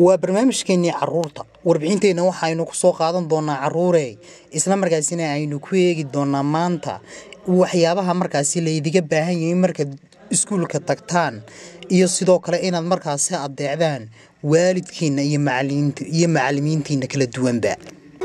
waa barnaamijkeenii caruurta warbixinteenna waxaynu ku soo qaadan doonaa caruure isla markaasina aynu ku eegi doonaa maanta waxyaabaha markaasi laydiga baahan yahay markaad iskuulka tagtaan iyo sidoo kale inaad markaasi adeecdaan waalidkiina iyo iyo macalimiintiina kala duwanba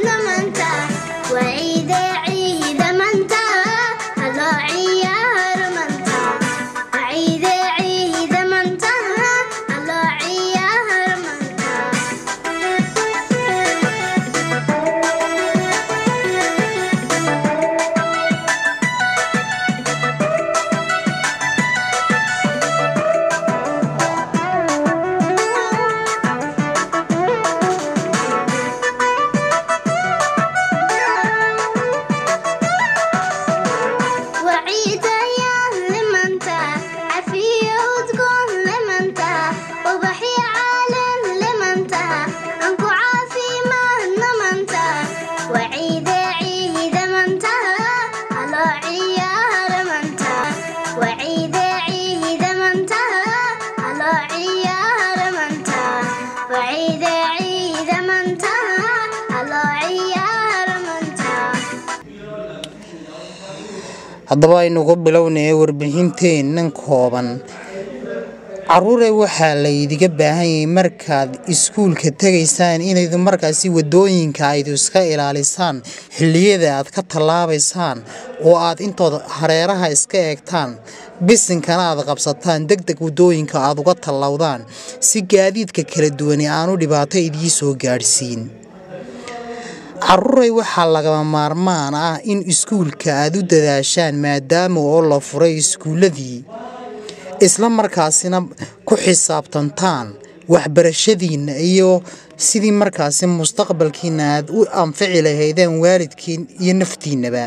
haddaba aynu ku bilownaya warbixinteennan kooban caruure waxaa laydiga baahan yahay markaad iskuulka tegaysaan inaydu markaasi wadooyinka aydu iska ilaalisaan xilliyada aad ka tallaabaysaan oo aad intooda hareeraha iska eegtaan bisinkana aad qabsataan deg deg wadooyinka aad uga tallawdaan si gaadiidka kala duwani aanu dhibaato idii soo gaadhsiin caruuray waxaa lagama maarmaan ah in iskuulka aad u dadaashaan maadaama oo la furay iskuulladii isla markaasina ku xisaabtantaan waxbarashadiinna iyo sidii markaasi mustaqbalkiina aad u anfici lahaydeen waalidkiin iyo naftiinnaba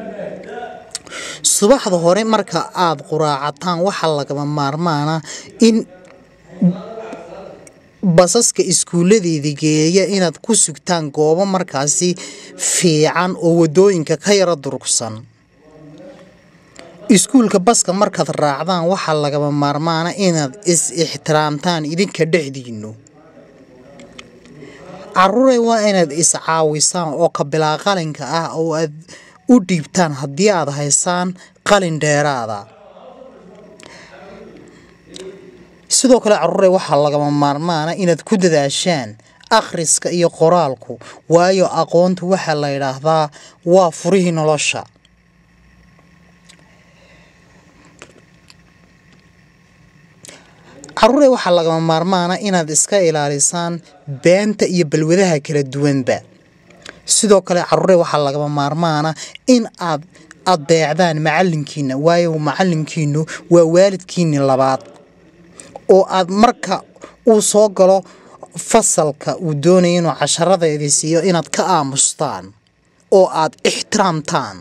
subaxda hore marka aad quraacataan waxaa lagama maarmaana in basaska iskuulladeeda geeya inaad ku sugtaan goobo markaasi fiican oo wadooyinka ka yara durugsan iskuulka baska markaad raacdaan waxaa lagama maarmaana inaad is-ixtiraamtaan idinka dhexdiinnu caruure waa inaad is-caawisaan oo kabilaa qalinka ah oo aad u dhiibtaan haddii aad haysaan qalin dheeraada sidoo kale caruure waxaa lagama maarmaana inaad ku dadaashaan akhriska iyo qoraalku waayo aqoontu waxaa la yidhaahdaa waa furihii nolosha caruure waxaa lagama maarmaana inaad iska ilaalisaan beenta iyo balwadaha kala duwanba sidoo kale caruure waxaa lagama maarmaana in aad adeecdaan macalinkiina waayo macalinkiinu waa waalidkiini labaad oo aad marka uu soo galo fasalka uu doonaya inuu casharadeedii siiyo inaad ka aamustaan oo aad ixtiraamtaan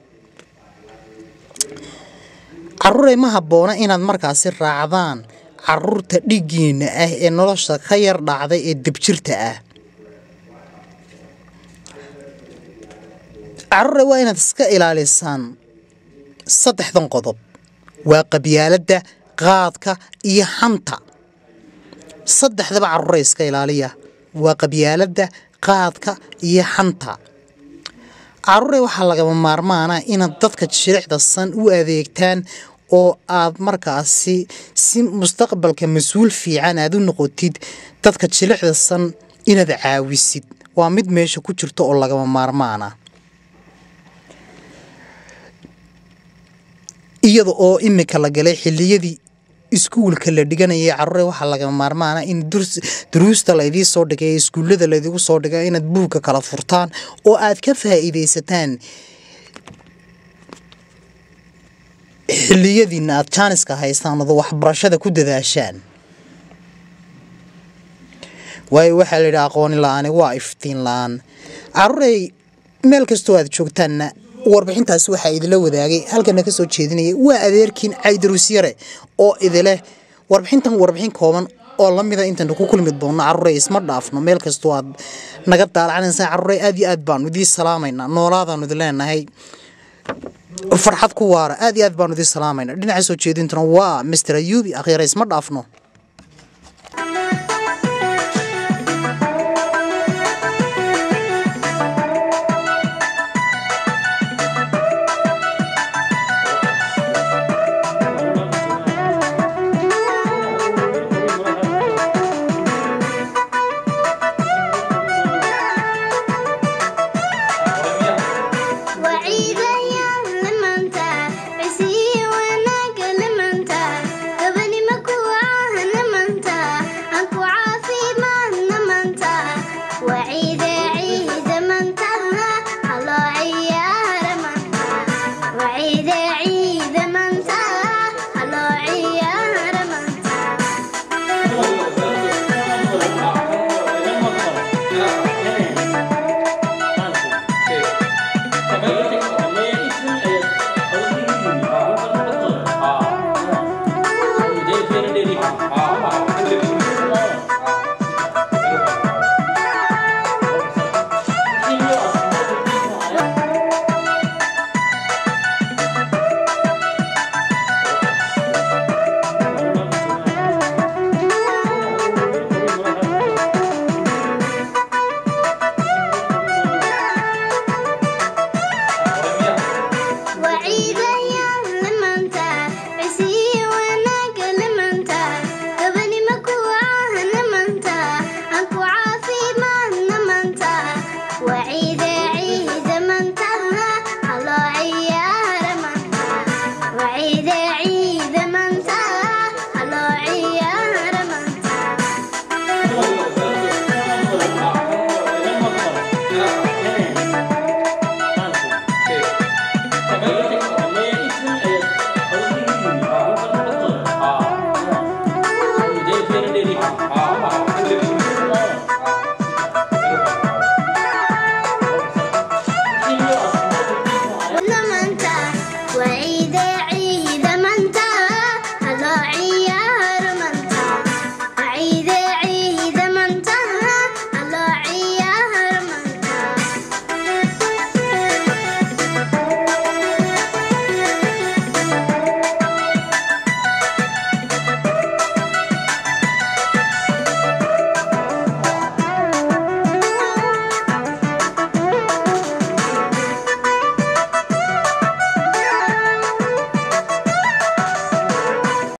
caruure ma habboona inaad markaasi raacdaan caruurta dhiggiinna ah ee nolosha ka yar dhacday ee debjirta ah caruure waa inaad iska ilaalisaan saddexdan qodob waa qabyaaladda qaadka iyo xanta saddexdaba caruure iska ilaaliya waa qabyaaladda qaadka iyo xanta caruure waxaa lagama maarmaana inaad dadka shirixda san u adeegtaan oo aad markaasi si mustaqbalka mas-uul fiican aad u noqotid dadka jilixda san inaad caawisid waa mid meesha ku jirto oo lagama maarmaana iyada oo imika la galay xiliyadii iskuulka la dhiganayay caruure waxaa lagama maarmaana in duruusta laydii soo dhigay ee iskuullada laydigu soo dhigay inaad buugka kala furtaan oo aad ka faa'iidaysataan xilliyadiina aad jaaniska haystaan odo waxbarashada ku dadaashaan waayo waxaa la yidhi aqooni la-aani waa iftiin la-aan caruurey meel kastoo aad joogtaanna warbixintaasi waxaa idila wadaagay halkana ka soo jeedinayay waa adeerkiin caydaruusyare oo idileh warbixintan warbixin kooban oo lamida intaynu ku kulmi doonno caruurey isma dhaafno meel kastoo aad naga daalacanaysaa caruurey aad iyo aad baanu idii salaamaynaa noolaadaanu idin leenahay farxad ku waara aad iyo aad baanu idin salaamayna dhinaca soo jeedintuna waa mister ayuubi akhyaare isma dhaafno